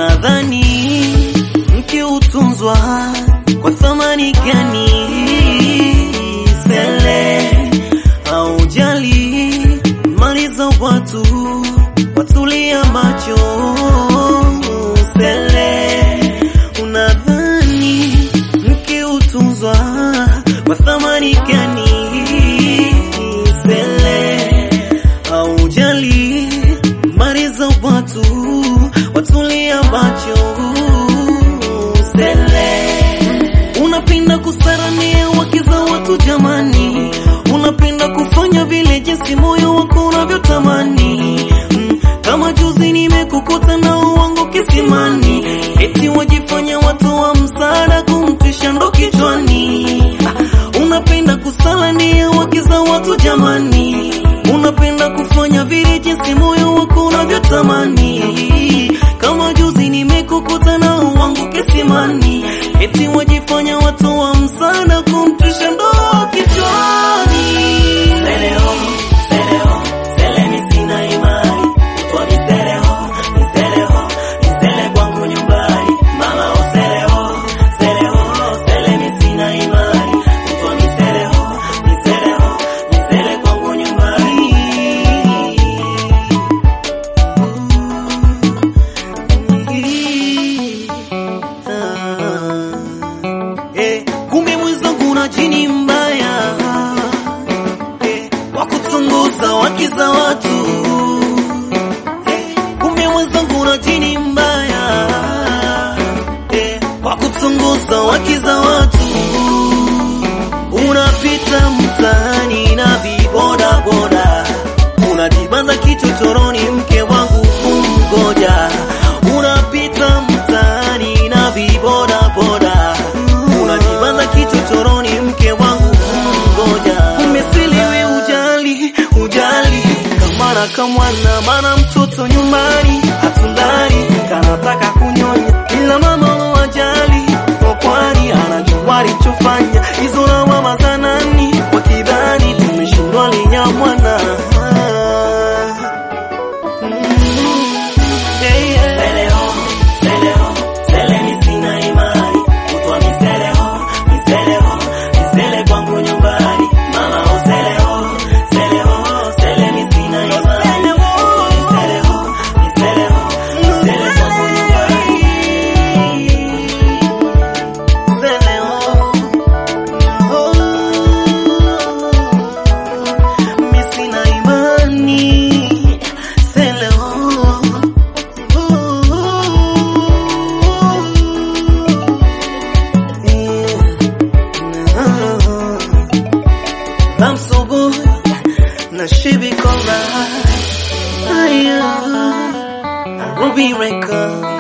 Unadhani mke utunzwa kwa thamani gani? Sele au jali mali za watu, watulia macho. Sele unadhani mke utunzwa kwa thamani gani? Sele au jali mali za watu, watulia macho. Sele unapenda kusaramia wake za watu jamani, unapenda kufanya vile jinsi moyo wako unavyotamani. Mm, kama juzi nimekukuta na uongo kisimani, eti wajifanya watu wa msaada kumtisha ndo kichwani. Ah, unapenda kusalania wake za watu jamani, unapenda kufanya vile jinsi moyo wako unavyotamani. Kama juzi nimekukuta na uongo kisimani, eti wajifanya watu wa msaada kumtisha ndo kichwani. Seleo, seleo, sele mi sina imani, utwa miseleo, miseleo, misele kwangu nyumbani. Mama o seleo, seleo, sele mi sina imani, utwa miseleo, miseleo, misele kwangu nyumbani. Eh, kumbe mwenzangu na jini mbaya eh, wakutunguza wakiza watu eh, kumbe mwenzangu na jini mbaya eh, wakutunguza wakiza watu unapita mtaani na vibodaboda unajibanza kichochoroni mke wangu kumgoja unapita mtaani na vibodaboda unajibanza kichochoroni mke wangu kumgoja umesiliwi ujali ujali kamara kamwana mana mtoto nyumbani hatundani kanataka kunyonya ila mama wajali kwani anajua alichofanya hizo na mama za nani wakidhani tumeshindwa linyamwana Seleo, seleo, sele mi sina imani, utwa miseleo, miseleo, misele kwangu nyumbani. Mama o seleo, seleo, sele mi sina imani, utwa miseleo, miseleo, misele kwangu nyumbani. Seleo, oh, mi sina imani, seleo. I'm so good, na shibi kora. Ruby Records.